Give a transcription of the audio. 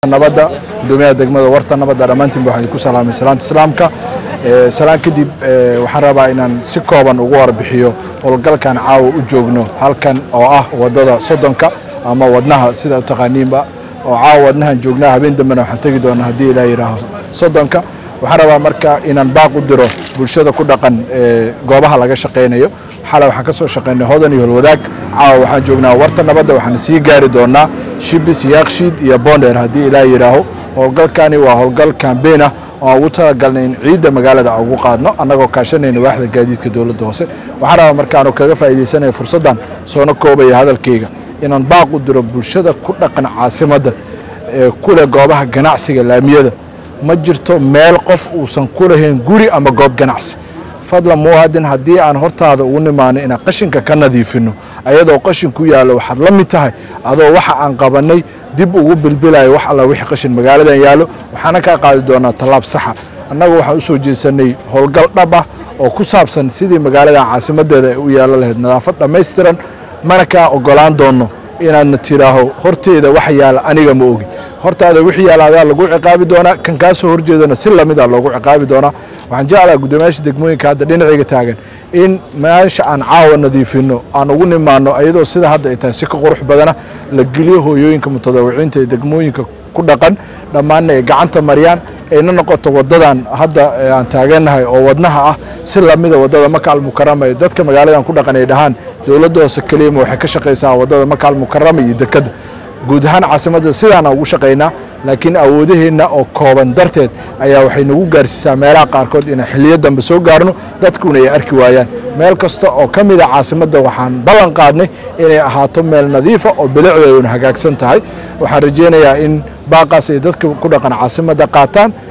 nabadda gudoomiyaha degmada warta nabadda dhammaantiinba waxaan idinku salaamay salaanta islaamka salaan kadib waxaan rabaa inaan si kooban ugu warbixiyo howlgalkan caawa u joogno halkan oo ah wadada soddonka ama wadnaha sida u taqaaniinba oo caawa wadnahan joognaa habeen dambena waxaan tegi doonaa haddii ilaa yidhaaho soddonka waxaan rabaa marka inaan baaq u diro bulshada ku dhaqan goobaha laga shaqaynayo xalay waxaan ka soo shaqaynay hodan iyo holwadaag caawa waxaan joognaa warta nabadda waxaan sii gaari doonaa shibis yaakshiid iyo bonder haddii ilaa yidhaaho howlgalkani waa howlgal kambeyn ah oo aan ugu talagalnay in ciidda magaalada aan ugu qaadno annagoo kaashanayna waaxda gaadiidka dowladda hoose waxaan rabaa markaanu kaga faa'iidaysanaya fursaddan soona koobaya hadalkayga inaan baaq u diro bulshada ku dhaqan caasimadda ee kule goobaha ganacsiga laamiyada ma jirto meel qof uusan ku lahayn guri ama goob ganacsi fadlan muwaadin haddii aan hortaada ugu nimaano inaan qashinka ka nadiifinno ayadoo qashin ku yaallo waxaad la mid tahay adoo waxa aan qabannay dib ugu bilbilayo wax alla wixii qashin magaaladan yaallo waxaana kaa qaadi doonaa tallaab saxa annagu waxaan u soo jeesanay howlgal dhab ah oo ku saabsan sidii magaaladan caasimaddeeda ay u yeelo lahayd nadaafad dhammaystiran mana kaa ogolaan doonno inaadna tidhaaho horteeda wax yaala aniga ma ogi hortaada wixii yaala adaa lagu ciqaabi doonaa kan kaa soo horjeedana si lamida loogu ciqaabi doonaa waxaan jeclaha guddoomiyaasha degmooyinka hadda dhinacayga taagan in meesha aan caawa nadiifinno aan ugu nimaano ayadoo sida hadda ay tahay si ka qurux badana la geliyo hooyooyinka mutadawiciinta ee degmooyinka ku dhaqan dhammaanna ay gacanta mariyaan ayna noqoto wadadan hadda aan taagannahay oo wadnaha ah si lamida wadada maka almukarama ee dadka magaaladan ku dhaqan ay dhahaan dowladda hoose keliyama waxay ka shaqaysaa wadada maka almukarama iyo dekadda guud ahaan caasimadda sidaana ugu shaqaynaa laakiin awoodaheenna oo kooban darteed ayaa waxay nagu gaarsiisaa meelaha qaarkood inaan xiliyo dambe soo gaarno dadkuna ay arki waayaan meel kasta oo ka mida caasimadda waxaan ballan qaadnay inay ahaato meel nadiifa oo bilicdeeduna hagaagsan tahay waxaan rajaynayaa in baaqaas ay dadka ku dhaqan caasimadda qaataan